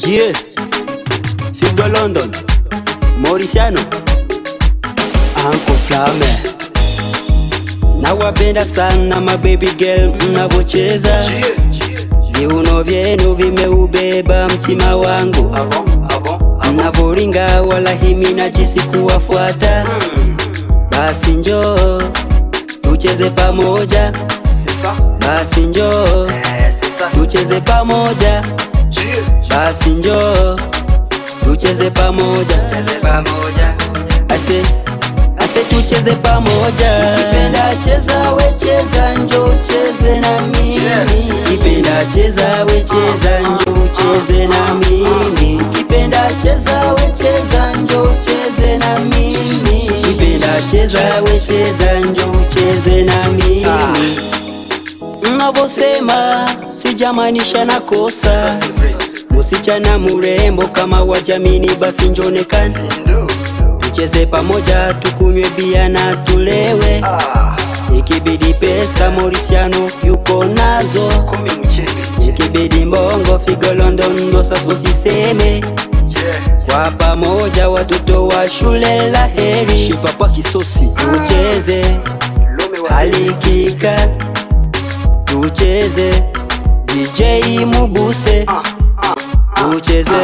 Yeah. Figo London. Mauriciano. Uncle Flame. Nawapenda sana mababy girl mnavocheza. Viuno vyenu vimeubeba mtima wangu. Mnavoringa wala himi najisi kuwafuata. Basi njoo tucheze pamoja. Basi njoo tucheze pamoja. Basi njoo tucheze pamoja. Ase ase tucheze pamoja. Kipenda cheza we cheza njoo cheze na mimi. Kipenda cheza we cheza njoo cheze na mimi. Kipenda cheza we cheza njoo cheze na mimi. Kipenda cheza we cheza njoo cheze na mimi. Mnavyosema sijamaanisha na kosa. Msichana murembo kama wajamini, basi njonekane tucheze pamoja, tukunywe bia na tulewe. Ikibidi pesa Mauriciano yuko nazo, ikibidi mbongo Figo London ndo sasa usiseme. Kwa pamoja watoto wa shule la heri, shipapa kisosi tucheze halikika tucheze DJ Mubuste tucheze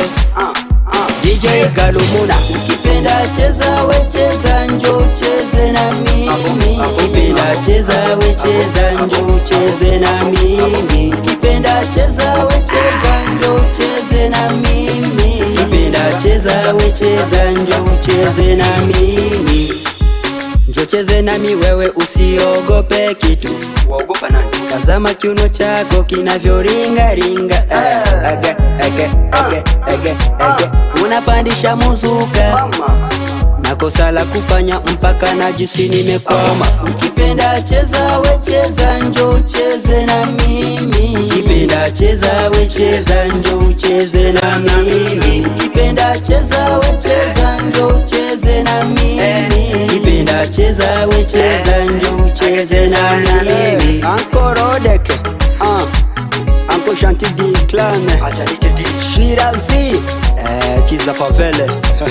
DJ Galumuna ukipenda cheza we cheza njo cheze na mimi ukipenda cheza we cheza njo cheze na mimi ukipenda cheza we cheza njo cheze na mimi ukipenda cheza we cheza njo cheze na mimi njo cheze nami wewe usiogope kitu Waogopa nani? Tazama kiuno chako kinavyoringaringa aga, aga, aga, aga, aga, aga. Unapandisha muzuka Mama. na kosa la kufanya mpaka najisi nimekwama. Ukipenda cheza we cheza njo cheze na mimi, ukipenda cheza we cheza njo cheze na mimi, ukipenda cheza we cheza njo cheze na mimi, ukipenda cheza we cheza njo cheze na mimi. Anko Rodeke, ah, Anko Shanti di Clan, Acha nitete. Shirazi, eh, Kiza Pavele.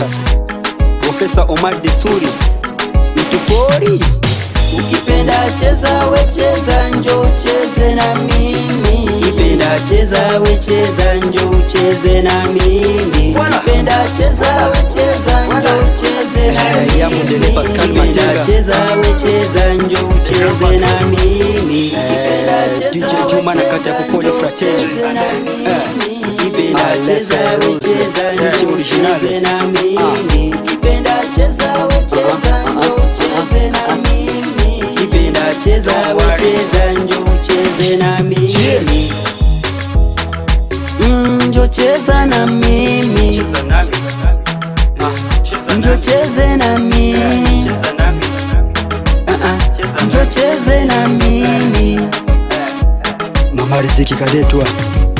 Profesa Omar Desturi Mtupori Ukipenda cheza we cheza njo cheze na mimi Ukipenda cheza we cheza njo cheze na mimi Voilà. Ukipenda cheza we cheza njo cheze na Eh, mimi ya Mundele Pascal Ukipenda Majenga. cheza we cheza njo cheze na mimi Eh, DJ Juma na kata ya Kupole Fratelli. Eh, Ukipenda Ah, cheza we Leferus. cheza Eh, njo original. cheze na mimi Ukipenda cheza we cheza njo cheze na mimi Ukipenda cheza we cheza njo cheze na mimi Mm, Njo cheza na mimi Cheza nami. Ah, cheza Njo nami. cheze na mimi Cheza nami. Ah, ah. Cheza Njo nami. cheze na mimi Mama Riziki kaletwa